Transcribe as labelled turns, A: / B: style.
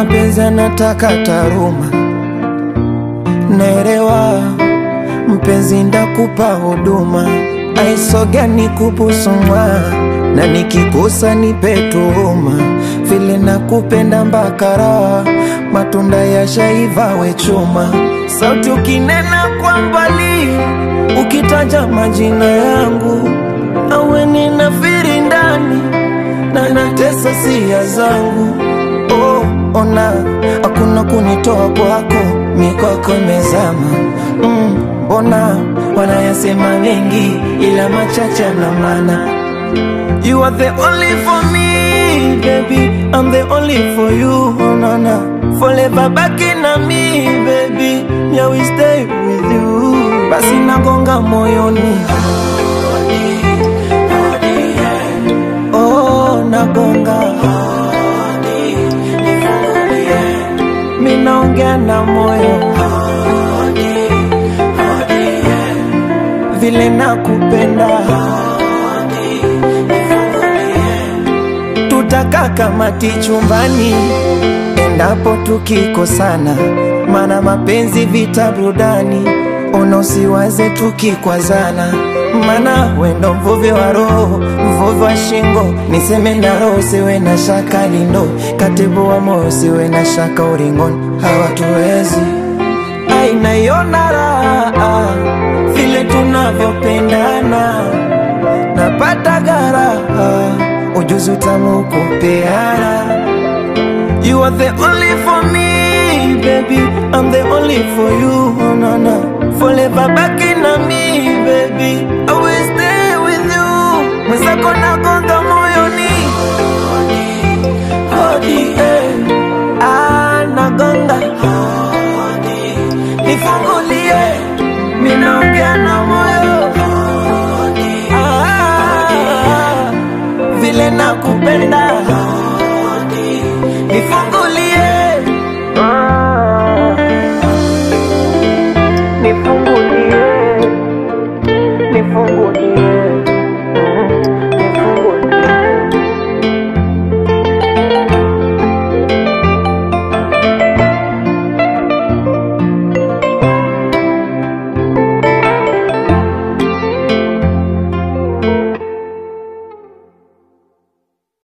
A: mapenzi anataka taruma, naelewa mpenzi, ndakupa huduma, aisoga nikupusumwa na nikikosa nipe tuhuma, vile nakupenda mbakara, matunda ya shaiva we chuma, sauti ukinena kwa mbali, ukitaja majina yangu, awe ninafiri ndani na natesa sia zangu. Oh, ona hakuna kunitoa kwako, mikwako imezama. Mm, mbona wanayasema mengi, ila machache na maana You are the only for me, baby. I'm the only for you, oh, no, no. Forever back in me, baby. Me, I will stay with you. Basi nagonga moyoni. Oh, nagonga. Mi naongea na moyo. Vile nakupenda. Tutakaa kamati chumbani endapo tukikosana, mana mapenzi vita burudani, ona usiwaze tukikwazana, mana wendo mvuvi wa roho, mvuvi wa shingo, niseme na roho, siwe na shaka lindo, katibu wa moyo, siwe na shaka uringoni, hawatuwezi ainaiona raha vile tunavyopendana, napata garaha ujuzi utamu kupeana. You are the only for me, baby. I'm the only for you, oh, no, no. Forever back in me, baby. I will stay with you. Mwenzako nagonga moyoni. Hodi, eh. Ah, nagonga. Nifungulie. Mimi naongea na moyo. Ah, vile nakupenda. Nifungulie. Ah, Nifungulie. Nifungulie.